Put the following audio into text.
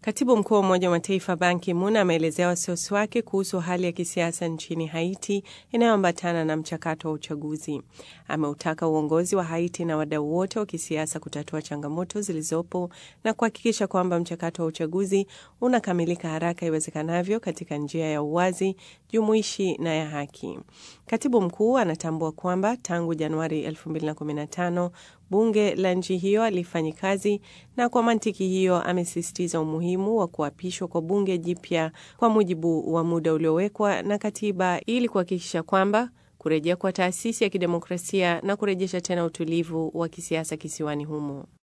Katibu mkuu wa Umoja wa Mataifa Ban Ki-moon ameelezea wasiwasi wake kuhusu hali ya kisiasa nchini Haiti inayoambatana na mchakato wa uchaguzi. Ameutaka uongozi wa Haiti na wadau wote wa kisiasa kutatua changamoto zilizopo na kuhakikisha kwamba mchakato wa uchaguzi unakamilika haraka iwezekanavyo katika njia ya uwazi, jumuishi na ya haki. Katibu mkuu anatambua kwamba tangu Januari 2015 bunge la nchi hiyo alifanyi kazi na kwa mantiki hiyo amesisitiza umuhimu wa kuapishwa kwa bunge jipya kwa mujibu wa muda uliowekwa na katiba ili kuhakikisha kwamba kurejea kwa taasisi ya kidemokrasia na kurejesha tena utulivu wa kisiasa kisiwani humo.